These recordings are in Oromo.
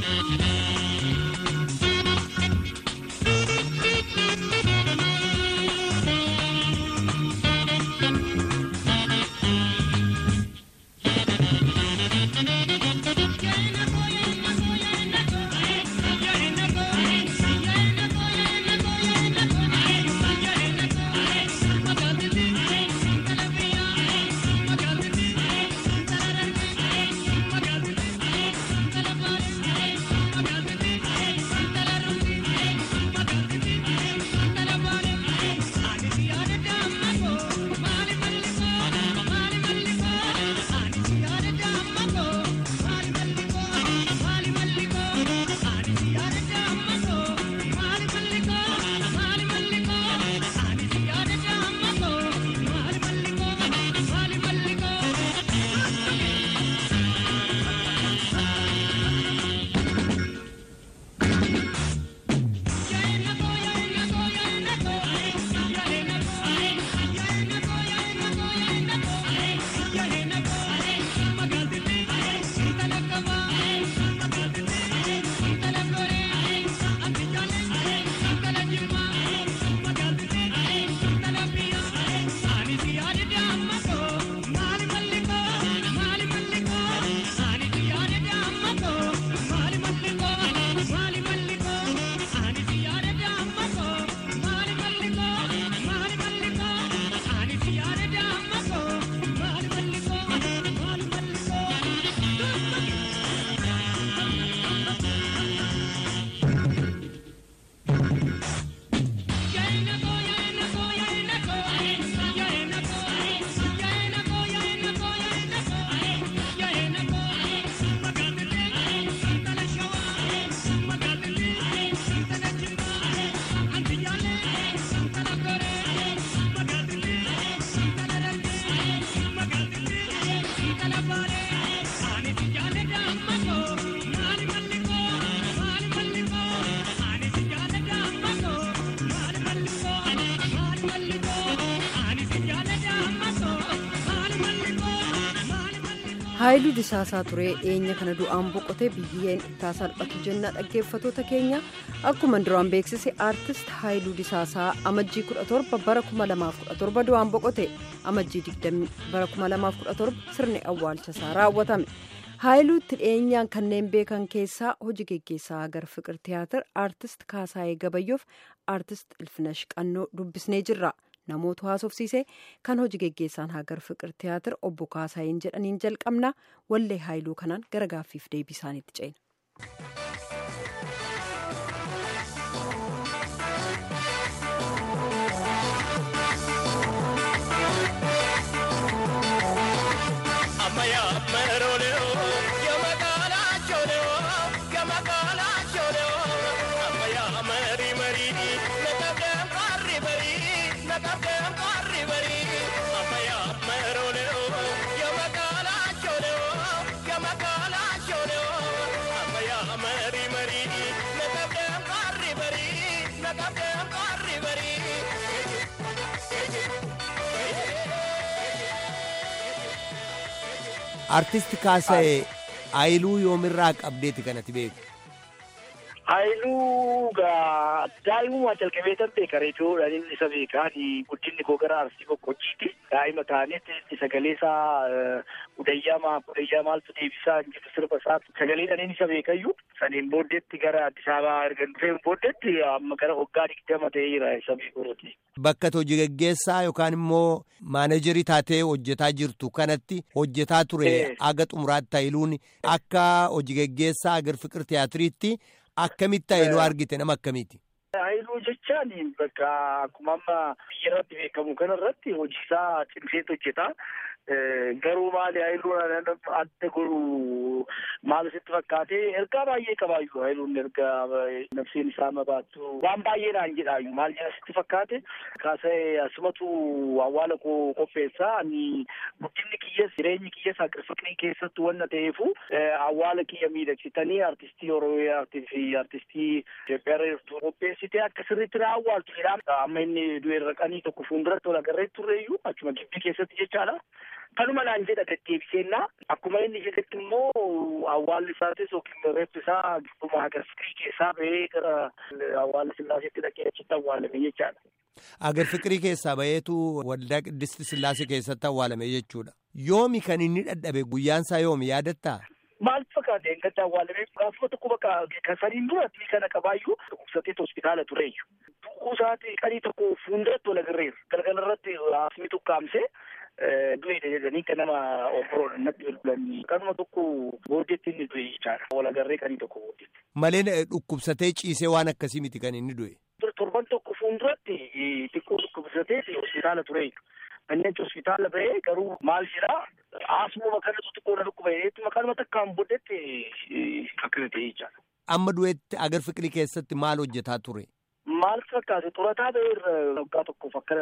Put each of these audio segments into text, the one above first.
haayiluu disaasaa turee eenya kana du'aan boqotee biyyeen ittaa salphatu jenna dhaggeeffatoota keenya akkuma duraan beeksise aartist haayiluu disaasaa amajjii 17 bara 2017 du'aan boqote amajjii 20 bara 2017 sirni awwaalchasaa raawwatame haayiluutti dhiyeenyaan kanneen beekan keessaa hojii geggeessaa agar fiqir tiyaatir aartist kaasaayee gabayyoof aartist ilfinash qannoo dubbisnee jirra. namoota haasofsiise kan hojii geggeessaan hagar fiqir tiyaatir obbo Kaasaayeen jedhaniin jalqabna wallee haayiluu kanaan gara gaaffiif deebii isaaniitti ceena. artisti kaasa'e haayiluu yoomirraa qabdeeti kanatti beeku. Haayiluu gaa daa'imummaa jalqabee tan beeka reediyoodhaan inni isa beekaani guddinni koo gara arsii boqqojjiiti daa'ima taanetti sagalee isaa udayyamaa udayyaa maaltu deebisaa hin jiru sirba isaa sagaleedhaan inni isa beekayyuu saniin booddeetti gara Addis Ababaa erga dhufeen booddeetti amma gara waggaa digdama ta'ee jira isa beekuuti. Bakka hojii gaggeessaa yookaan immoo maaneejarii taatee hojjetaa jirtu kanatti hojjetaa ture aga xumuraatti haayiluun akka hojii gaggeessaa agar fiqir tiyaatiriitti. Akkamitti haayiluu argite nama akkamiiti? Haayiluu jechaan bakka akkuma amma biyya irratti beekamu kanarratti hojii isaa cimseetu hojjeta. Garuu maali haayiluun adda godhu maal sitti fakkaate ergaa baay'ee qabaayyuu haayiluun ergaa nafseen isaa mabaattu waan baay'eedhaan jedhaayyuu maal jedha sitti fakkaate kaasa'e asumatu awwaala koo qopheessaa ani guddinni kiyyas jireenyi kiyyas fiqirii keessattu wanna ta'eefu awwaala kiyya miidhagsitanii artistii oromiyaa fi artistii Itoophiyaa irra jirtu qopheessitee akka sirriitti na awwaaltu jedhaan amma inni du'e raqanii tokko fuulduratti wal agarree turreeyyuu achuma gibbii keessatti jechaadha. kanuma naan jedha deddeebiseenna akkuma inni jedhetti immoo awwaalli isaatis yookiin reeffi isaa gidduma agar fikirii keessaa bahee gara awwaalli sillaaseetti dhaqee achitti awwaalame jechaadha. Agar fikirii keessaa baheetu waldaa qiddisti sillaasee keessatti awwaalame jechuudha. Yoomi kan inni dhadhabe guyyaansaa yoomi yaadattaa? Maal fakkaate eeggatti awwaalame gaafuma tokko bakka kan saniin duratti kana qabaayyuu dhukkubsateet hospitaala tureeyyu. Du'uu isaati qarii tokko fuulduratti wal agarreera. Galgala irratti haasni tukkaamsee du'eedha jedhanii kan nama obboroon natti bilbilanii kanuma tokko booddeetti inni du'e jechaadha. Wal agarree qarii tokko booddeetti. Malee dhukkubsatee ciisee waan akkasii miti kan inni du'e. Torban tokko fuulduratti xiqqoo dhukkubsateeti hospitaala tureeyyu. Inni achi hospitaala bahee garuu maal jedhaa asuma kanatu xiqqoo na dhukkuba jedheetti maqaan takkaan booddeetti akkana ta'e jechaadha. Amma du'eetti agar fiqirii keessatti maal hojjetaa ture? Maal fakkaate xurataa bahee waggaa tokkoof akka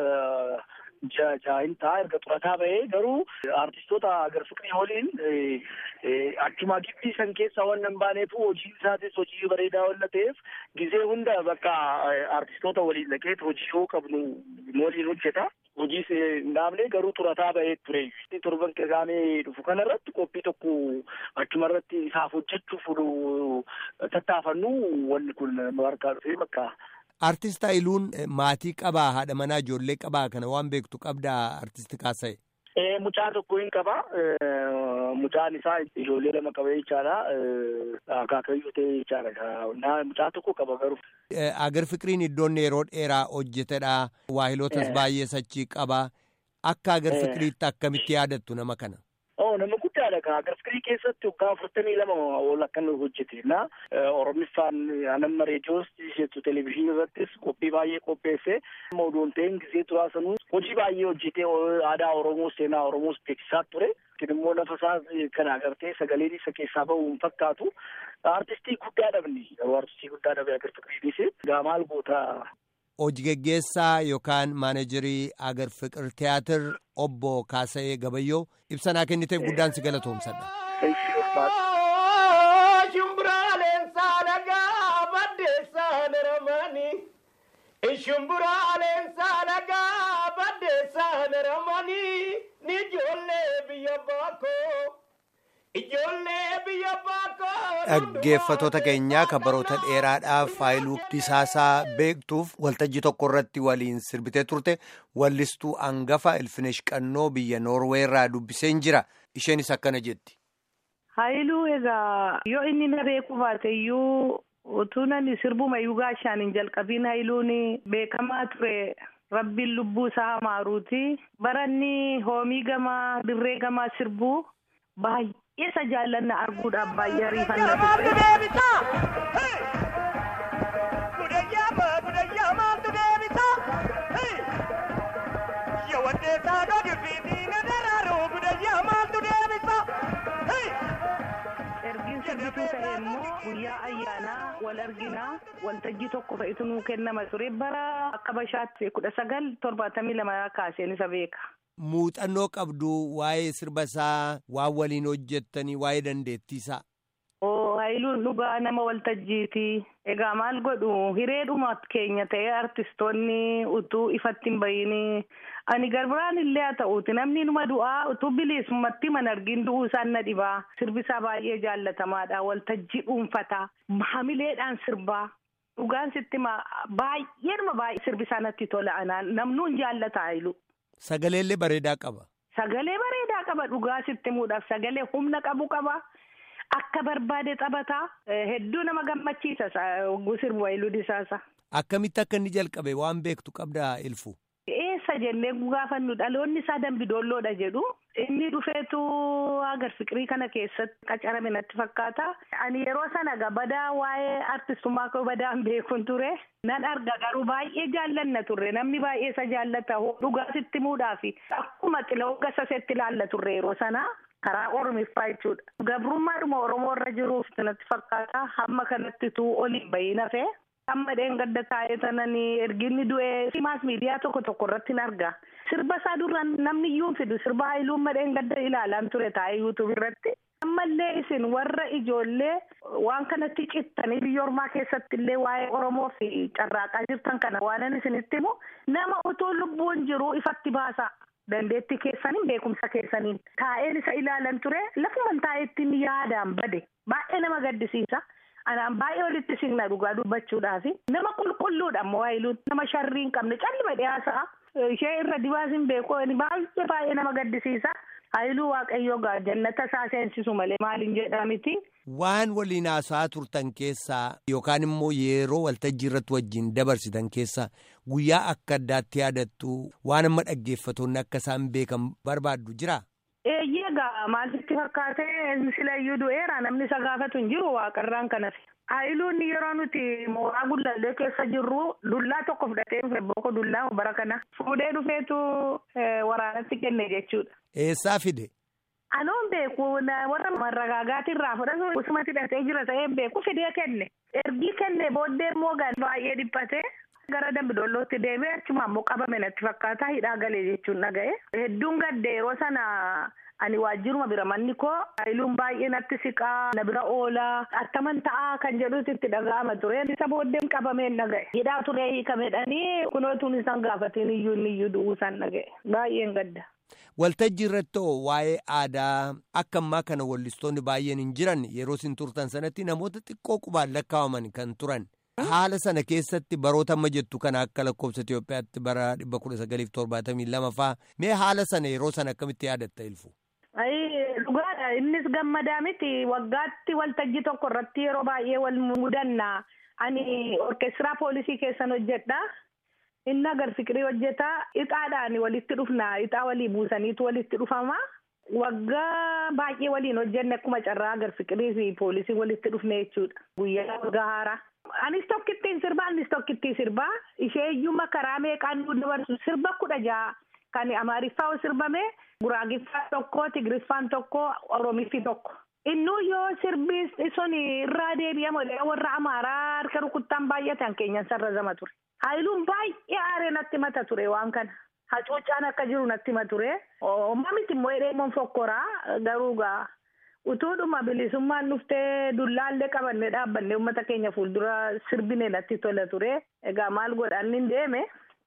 jaahin ta'a erga xurataa bahee garuu artistoota agar fiqirii waliin achuma gibbii san keessaa waan hin baaneef hojii isaatis hojii bareedaa waan ta'eef gizee hunda bakka artistoota waliin dhaqeet hojii yoo qabnu waliin hojjeta. Hojii hin dhaabne garuu xurataa bahee ture. Torban qeeqaamee dhufu kanarratti qophii tokko achuma irratti isaaf hojjechuuf tattaafannu wanni kun nu harkaa dhufee bakka. Artist Haayiluun maatii qabaa haadha manaa ijoollee qabaa kana waan beektu qabdaa artisti kaasa'e. Mucaa tokko hin qaba. Mucaan isaa ijoollee lama qaba jechaadha. Akaakayyuu ta'e jechaadha. Mucaa tokko qaba garuu. Agar fikiriin iddoon yeroo dheeraa hojjetedha. Waahilotas baay'ee sachii qaba. Akka agar fikiriitti akkamitti yaadattu nama kana? Oh, nama guddaadha kan agar fikirii keessatti waggaa afurtamii lama ol akka inni hojjete na oromiffaan anamma reediyoos jettu televezyiinii irrattis qophii baay'ee qopheesse oduun ta'een gisee turaa sanuu hojii baay'ee hojjetee aadaa oromoos seenaa oromoos beeksisaa ture immoo lafa isaa kan agartee sagaleen isa keessaa bahu hin fakkaatu artistii guddaa dhabni garuu artistii guddaa dhabe agar fikiriinis gaa maal goota Hojii geggeessaa yookaan maaneejarii agar fiqir tiyaatir obbo Kaasa'ee Gabayyoo ibsanaa kenniteef guddaan si galatoomsadha. Shumburaaleen saalagaa baddeessaan ramanii. Shumburaaleen saalagaa baddeessaan ramanii. Ni ijoollee biyya baakoo. Ijoollee biyya baakoo. Dhaggeeffatoota keenyaa kabaroota dheeraadhaaf Haayiluu Disaasaa beektuuf waltajjii tokko irratti waliin sirbitee turte wallistuu hangafa Ilfinesh Qannoo biyya Noorwee irraa dubbiseen jira. Isheenis akkana jetti. Haayiluu egaa yoo inni na beeku baate iyyuu utuu nani sirbuma iyyuu gaashaan hin jalqabiin Haayiluun beekamaa ture. Rabbiin lubbuu isaa hamaaruuti. Baranni hoomii gamaa dirree gamaa sirbuu baay'ee. isa jaallanna arguudhaaf baay'ee ariifannaa ergiin sirbituu ta'e immoo guyyaa ayyaanaa wal arginaa waltajjii tokko fa'itu nuu kennama ture bara akka bashaatti kudha sagal torbaatamii lama kaaseen isa beeka. Muuxannoo qabdu waa'ee sirba isaa waan waliin hojjettanii waa'ee dandeettiisaa. Oo Haayiluun dhugaa nama waltajjiiti. Egaa maal godhu hireedhuma keenya ta'ee artistoonni utuu ifatti hin bahin ani garbiraan illee haa ta'uuti namni numa du'aa utuu bilisummaatti man argin du'uu isaan na dhibaa. Sirbisaa baay'ee jaallatamaadha. Waltajjii dhuunfataa. Maamileedhaan sirbaa. Dhugaan sitti baay'eedhuma baay'ee sirbisaa natti tola anaan namnuun jaallata Haayilu. Sagaleellee bareedaa qaba. Sagalee bareedaa qaba dhugaa sitti himuudhaaf sagalee humna qabu qaba. Akka barbaade taphataa hedduu nama gammachiisa sirbu Haayiluu Disaasaa. Akkamitti akka inni jalqabe waan beektu qabdaa ilfu. Eessa jennee gaafannu dhaloonni isaa dambidoolloodha jedhu. Inni dhufeetu agar fiqirii kana keessatti qacarame natti fakkaata. Ani yeroo sana gabadaa waa'ee artistummaa koo badaan beekun ture. Nan arga garuu baay'ee jaallanna turre namni baay'ee isa jaallata dhugaa sitti himuudhaafi akkuma xiloo gasasetti ilaalla turre yeroo sana. karaa oromiffaa jechuudha. Gabrummaadhuma Oromoo irra jiruuf natti fakkaata. Hamma kanatti tuu oliin bahin hafee. Amma dheengadda taa'ee tananii erginni du'ee maas miidiyaa tokko tokko irratti hin arga. Sirba isaa duraan namni iyyuu fidu sirba haayiluun dheengadda ilaalaan ture taa'ee yuutuub irratti. Ammallee isin warra ijoollee waan kanatti cittanii biyya ormaa keessatti illee waa'ee Oromoo fi carraaqaa jirtan kana waan isinitti himu nama utuu lubbuun jiru ifatti baasa. dandeettii keessaniin beekumsa keessaniin taa'een isa ilaalan ture lafuman taa'eettiin yaadaan bade baay'ee nama gaddisiisa. Anaan baay'ee walitti siqna dhugaa dubbachuudhaaf nama qulqulluudha ammoo waayiluun nama sharrii hin qabne callima dhiyaasa'a. Ishee irra dibaas hin beeku baay'ee baay'ee nama gaddisiisa. Haayiluu waaqayyoo gaa jannata isaa seensisu malee maaliin jedhaa miti. Waan waliin haasa'aa turtan keessaa yookaan immoo yeroo waltajjii irratti wajjin dabarsitan keessaa guyyaa akka addaatti yaadattu waan amma dhaggeeffatoonni akka isaan beekan barbaaddu jira. Eeyyee gaa maal sitti fakkaatee silayyuu du'eera namni isa gaafatu hin jiru waaqarraan kanas. Haayiluun yeroo nuti mooraa gullallee keessa jirru dullaa tokko fudhatee dhufe booko dullaa bara kana fuudhee dhufeetu waraanatti kenne jechuudha. Eessaa fide? Anoon beeku warra marragaagaatiin irraa fudhatu usuma hidhatee jira ta'ee beeku fidee kenne. Ergii kenne booddee immoo baay'ee dhiphate. Gara Dambidoollootti deemee achuma ammoo qabame natti fakkaata hidhaa galee jechuun dhaga'e. Hedduun gadde yeroo sana ani waajjiruma bira manni koo haayiluun baay'ee natti siqaa na bira oolaa attaman ta'aa kan jedhutu itti dhaga'ama ture. Isa booddeen qabameen dhaga'e. Hidhaa turee hiikamedhanii kunootuun isaan gaafatiin iyyuu inni iyyuu du'uu isaan dhaga'e. Baay'een gadda. Waltajjii irratti hoo waa'ee aadaa akka ammaa kana wallistoonni baay'een hin jiran yeroo isin turtan sanatti namoota xiqqoo qubaan lakkaa'aman kan turan. Haala sana keessatti baroota amma jettu kana akka lakkoofsa Itoophiyaatti bara dhibba kudha sagaliif torbaatamii lama faa mee haala sana yeroo sana akkamitti yaadatta ilfu? Dhugaadha innis gammadaa miti waggaatti waltajjii tokko irratti yeroo baay'ee wal mudanna ani orkeestiraa poolisii keessan hojjedha. Inni agar fiqirii hojjetaa ixaadhaan walitti dhufna ixaa walii buusaniitu walitti dhufama. Waggaa baay'ee waliin hojjenne akkuma carraa agar fiqirii fi poolisii walitti dhufne jechuudha. Guyyaa waggaa haaraa. Anis tokkittiin sirbaa anis tokkittiin sirbaa ishee iyyuu karaa meeqaan nu dabarsu sirba kudha jaha kan amaariffaa sirbame guraagiffaa tokko tigiriffaan tokko oromiffi tokko. Innuu yoo sirbi sun irraa deebi'amu warra amaaraa harka rukuttaan baay'atan keenyan sarrazama ture. Haayiluun baay'ee aaree natti mata ture waan kana. Hacuuccaan akka jiru natti mata ture. Omma miti immoo hidheemoon fokkoraa garuu gaa utuudhuma bilisummaan dhuftee dullaallee qabannee dhaabbannee uummata keenya fuuldura sirbine natti tola ture. Egaa maal godhaan hin deeme.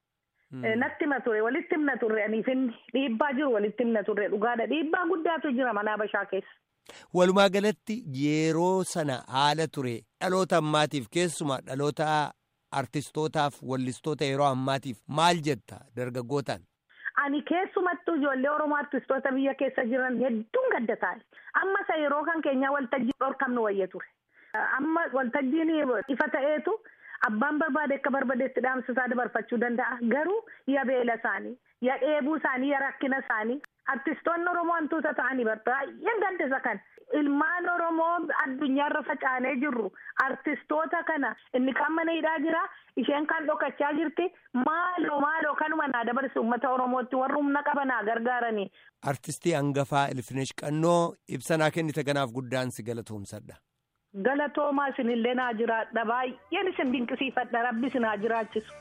Natti hima ture walitti himna turre aniif inni dhiibbaa jiru walitti himna turre dhugaadha dhiibbaa guddaatu jira mana Habashaa keessa. Walumaa galatti yeroo sana haala ture dhaloota ammaatiif keessumaa dhaloota artistootaaf wallistoota yeroo ammaatiif maal jetta dargaggootaan. Ani keessumattuu ijoollee Oromoo artistoota biyya keessa jiran hedduun gadda taa'e. Amma isa yeroo kan keenyaa waltajjii dhorkamnu wayya ture. Amma waltajjiin ifa ta'eetu abbaan barbaade akka barbaadetti dhaamsisaa dabarfachuu danda'a. Garuu yaa beela isaanii, yaa dheebuu isaanii, yaa rakkina isaanii. Artistoonni Oromoo hantuuta ta'anii baay'een gaddisa kan. Ilmaan Oromoo addunyaarra facaanee jirru artistoota kana inni kan mana hidhaa jira isheen kan dhokachaa jirti maaloo maaloo kanuma naa dabarsu uummata Oromootti warri humna qabanaa gargaaranii. Artistii hangafaa Ilfinesh Qannoo ibsanaa kennite kanaaf guddaan si galatoomsadha. Galatoomaa isinillee naa jiraadha baay'een isin dinqisiifadha rabbi isin haa jiraachisu.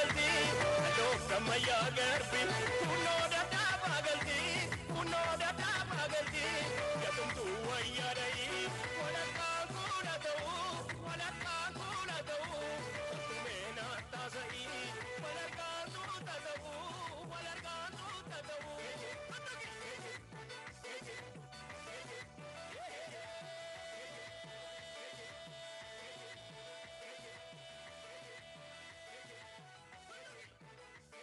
Garbi, kuno da da bagalti, kuno da da